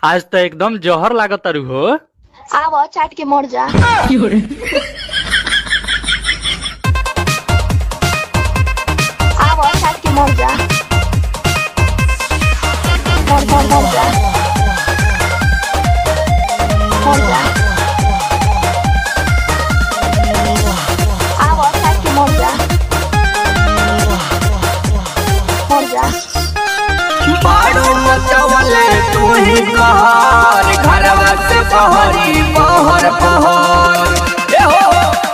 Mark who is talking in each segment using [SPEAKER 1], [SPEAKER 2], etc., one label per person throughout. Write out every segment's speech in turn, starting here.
[SPEAKER 1] आज त एकदम जहर लागत तारू हो
[SPEAKER 2] आव चाट के मर जा आव चाट के मर जा मर मर मर जा मर जा आव चाट के मर जा मर जा
[SPEAKER 3] बारू मचवले तू ही कहर घरवा से बहरी बहर बहर ए हो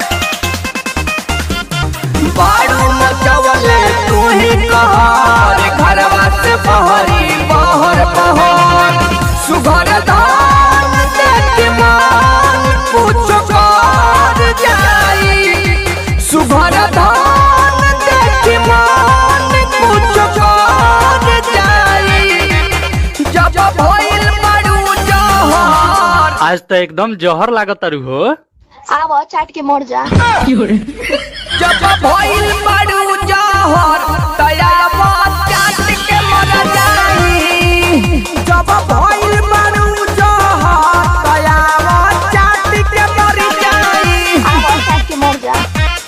[SPEAKER 3] बारू मचवले तू ही कहर घरवा से बहरी बहर बहर सुघर धान देख मान पूछ कर जाई सुघर धान देख मान पूछ कर जाई जब भइल बारू जहर
[SPEAKER 1] आज त एकदम जहर लागत तारू हो
[SPEAKER 2] आव चाट के मर जा
[SPEAKER 3] जब भइल बारू जहर तया बात चाट के मर जाई जब भइल बारू जहर तया बात चाट के मर जाई
[SPEAKER 2] आव चाट के मर जा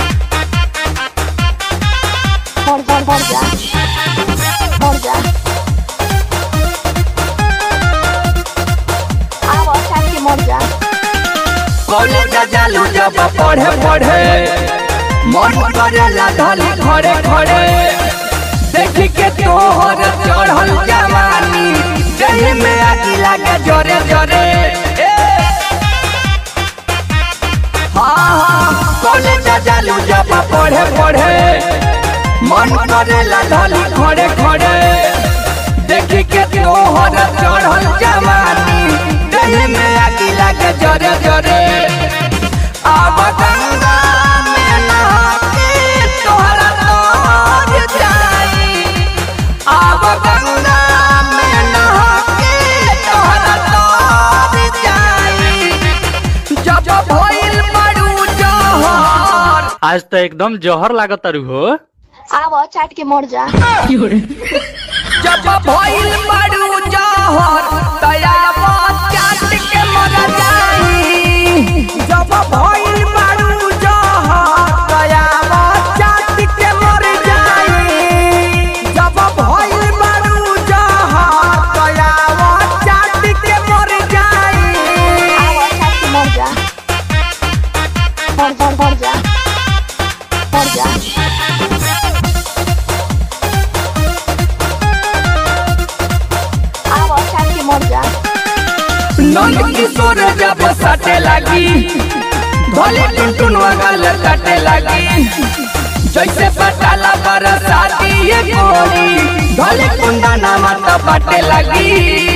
[SPEAKER 2] मर जा मर जा मर जा आव चाट के मर जा
[SPEAKER 3] कॉलेज जालू जब पढ़े पढ़े मन करेला धली खड़े खड़े देख के तोहर चढ़ल जवानी देह में आगी लागे जोरे जोरे ए! हाँ हाँ कॉलेज जालू जब पढ़े पढ़े मन करेला धली खड़े खड़े देख के तोहर चढ़ल जवानी देह में आगी लागे जोरे जोरे अब गंगा में नहा के तोहरा तोर जाई अब गंगा में नहा के तोहरा तोर जाई जब भइल बड़ू जहर
[SPEAKER 1] आज त एकदम जहर लागत तारू हो
[SPEAKER 2] आव चाट के मर जा
[SPEAKER 3] जब भइल बड़ू जहर तया बात चाट के मर जाई जब भइल बड़ू जहर तया बात चाट के मर जाई जब भइल बड़ू जहर तया बात चाट के मर जाई
[SPEAKER 2] आव चाट के मर जा मर जा मर जा मर जा आव चाट के मर जा
[SPEAKER 3] नंद किशोर जब सटे लगी भले टुनटुन वगल कटे लगी जैसे पटाला बरसाती ये गोरी भले कुंदा नामा तो बटे लगी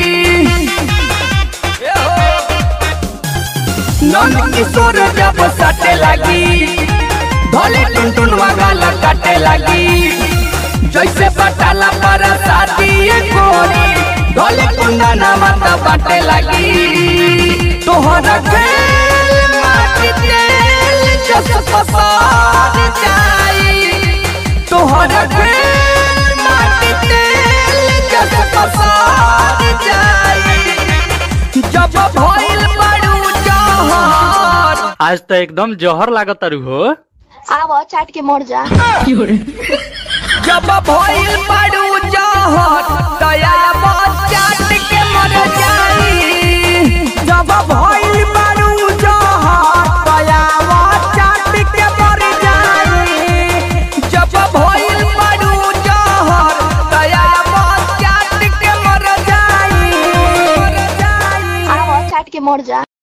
[SPEAKER 3] नंद किशोर जब सटे लगी भले टुनटुन वगल कटे लगी जैसे पटाला बरसाती ये गोरी भले कुंदा नामा तो बटे लगी तोहरा खेल माटी तेल जस पसार जाई तोहरा खेल माटी तेल जस पसार जाई जब भइल बड़ू जहर
[SPEAKER 1] आज त एकदम जहर लागत तारू हो
[SPEAKER 2] आव चाट के मर जा
[SPEAKER 3] जब भइल बड़ू जहर तया बात चाट के मर जाई जब भइल बड़ू जहर तया बात चाट के मर जाई जब भइल बड़ू जहर तया बात चाट के मर जाई
[SPEAKER 2] आव चाट के मर जा